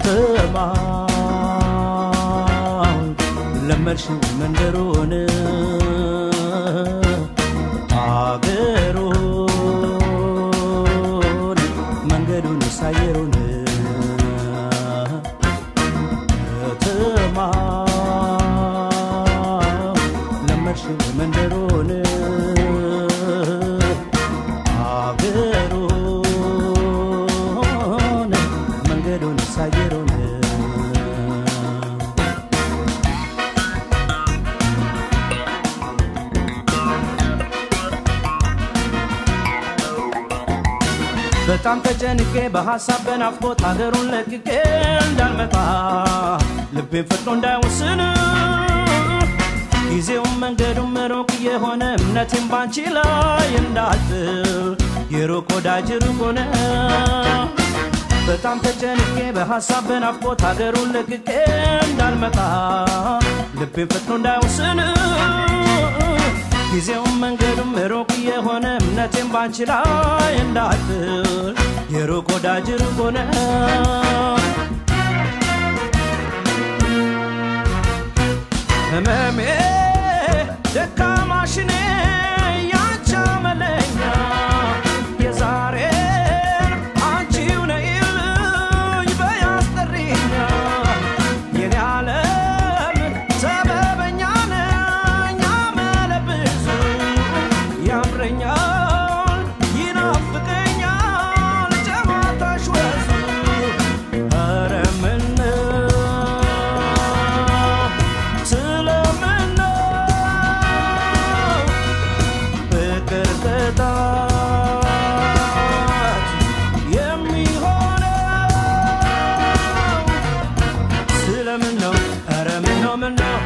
ከተማውን ለመድሽው መንደሩን አገሩን መንገዱን ሳየሩን ከተማውን ለመድሽው መንደሩን አገሩን መንገዱን ሳየሩን በጣም ተጨንቄ በሐሳብ በናፍቆት ሀገሩን ለቅቄ እንዳልመጣ ልቤን ፈጥኖ እንዳይወስን ጊዜውም መንገዱም ሩቅ የሆነ እምነቴን ባንቺ ላይ እንዳጥል የሩቅ ወዳጅ ሩቅ ሆነ በጣም ተጨንቄ በሐሳብ በናፍቆት ሀገሩን ለቅቄ እንዳልመጣ ልቤን ፈጥኖ እንዳይወስን ጊዜውም መንገዱም ሩቅ የሆነ እምነቴን ባንቺ ላይ እንዳጥል የሩቅ ወዳጅ ሩቅ ሆነ ህመሜ ደካማሽኔ ያንቺ አመለኛ የዛሬን አንቺው ነይልኝ በያስጠሪኛ የኔ ዓለም ሰበበኛ ነኝ አመለብዙ ያምረኛል ይናፍቀኛል ጨዋታሽ ወዙ ኧረ ምነው ስለምነው ፍቅር ቅጣት የሚሆነው ስለምን ነው? ኧረ ምን ነው ምን ነው?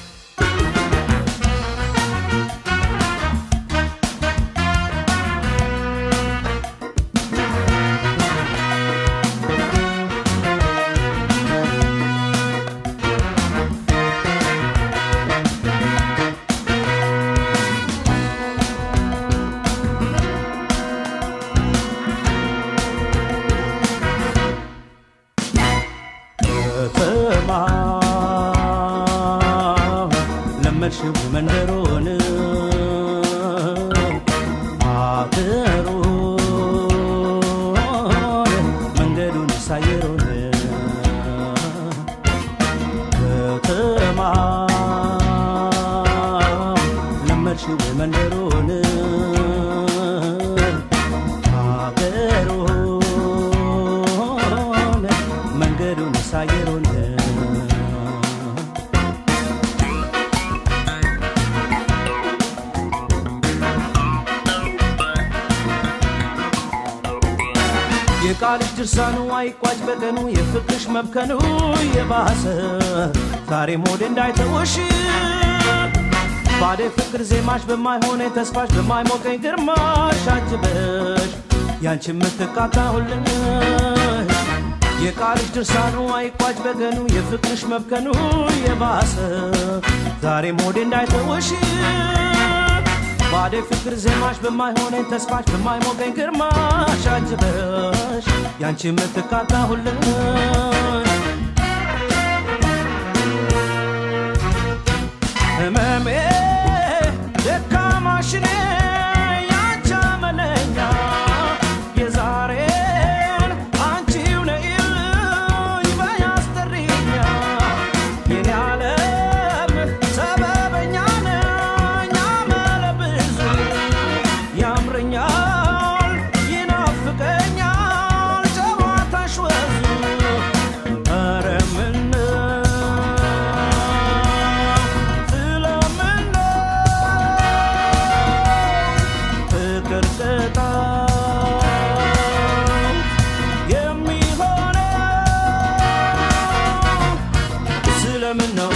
ከተማ ለመድሽው መንደሩን አገሩን መንገዱን ሳየሩን ከተማ ለመድሽው መንደሩን አገሩን መንገዱን ሳየሩን የቃልሽ ድርሳኑ አይቋጭ በቀኑ የፍቅርሽ መብከኑ የባሰ ዛሬ ሞዴ እንዳይተወሽ ባዴ ፍቅር ዜማሽ በማይሆነ ተስፋሽ በማይሞቀኝ ግርማሽ አጅበሽ ያንቺ የምትቃጣሁልን የቃልሽ ድርሳኑ አይቋጭ በገኑ የፍቅርሽ መብከኑ የባሰ ዛሬ ሞዴ እንዳይተወሽ ባዴ ፍቅር ዜማሽ በማይሆነኝ ተስፋሽ በማይሞቀኝ ግርማሽ አጅበሽ ያንቺ የምትቃጣሁልን ህመሜ ደካማሽኔ ያንቺ አመለኛ የዛሬን አንቺው ነይልኝ በያስጠሪኛ የኔ ዓለም ሰበበኛ ነኝ አመለብዙ ያምረኛል ይናፍቀኛል ጨዋታሽ ወዙ ኧረ ምነው ስለምነው ፍቅር ቅጣት የሚሆነው ስለምን ነው?